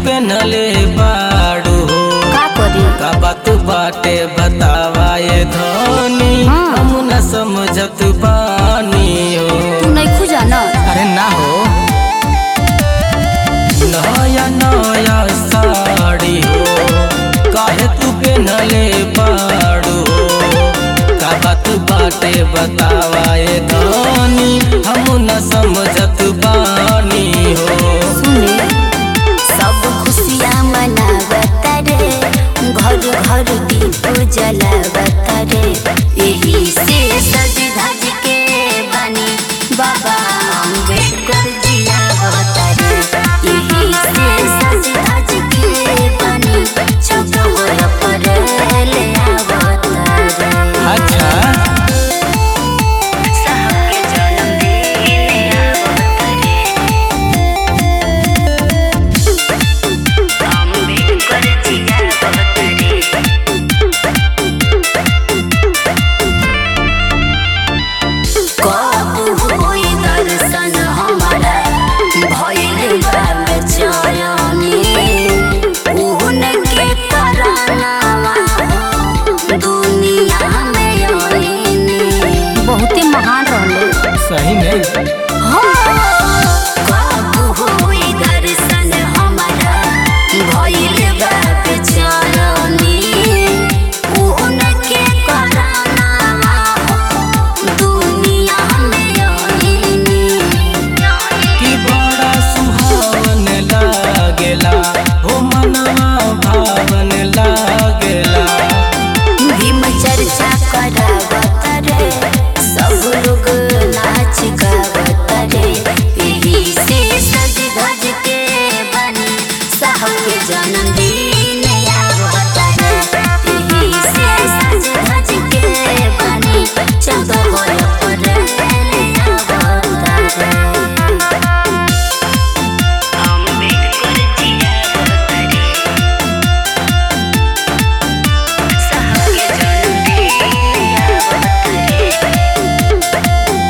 पेनले बाड़ू हो का करी का बात बाटे बतावा ये धनी हाँ। हम न समझत बानी हो तू नहीं खुजा ना अरे ना हो नया नया साड़ी हो काहे तू पेनले बाड़ू हो का बात बाटे बतावा ये धनी हम न समझत बानी हो सुने सब खुशियाँ मनावत रे घर घर दीप जलावत रे यही से सज धज के बनी बाबा अम्बेडकर जियावत रे यही से सज धज के बनी चौकोर पर ले आवत रे अच्छा साहब के जन्मदिन आवत रे अम्बेडकर जियावत रे कब होई दर्शन हमारा भइल बा बेचैनी उनके करनावा दुनिया में आईनी बहुते महान रहले सही में कब होई दर्शन हमारा भइल बा बेचैनी उनके करनावा दुनिया में आईनी कि बड़ा सुहावन लागेला हो मनवा भावन लागेला भीम चर्चा करावत रे सब लोग नाच गावत रे यही से सज धज के बनी साहब के जन्मदिन आवत रे यही से सज धज के बनी चौदह पर आवत रे अम्बेडकर जियावत रे साहब के जन्मदिन आवत रे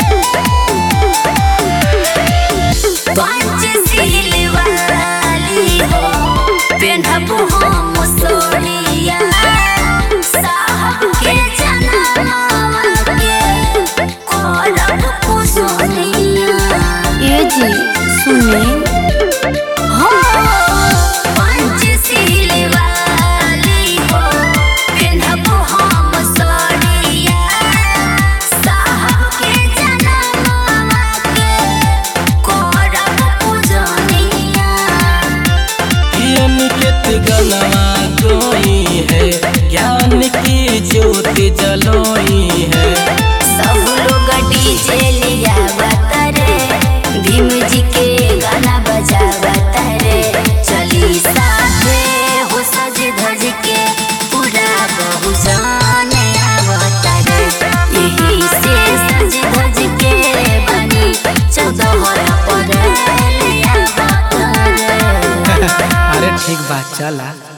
पंचशील वाली हो पेन्हब हम सोनिया साहब के जनमवा के करब कुसोनिया ए जी सुने हो पंचशील वाली हो पेन्हब हम सोनिया साहब के जनमवा के करब पूजनिया अनिकेत गलवा कोई है ज्ञान की ज्योति जलोई है सब लोग डीजे लिया रे भीम जी के गाना बजा रे चली साथे हो सज धज के पूरा बहु जाने आवत रे यही से सज धज के बनी चौदह पर ले आवत रे अरे ठीक बात चला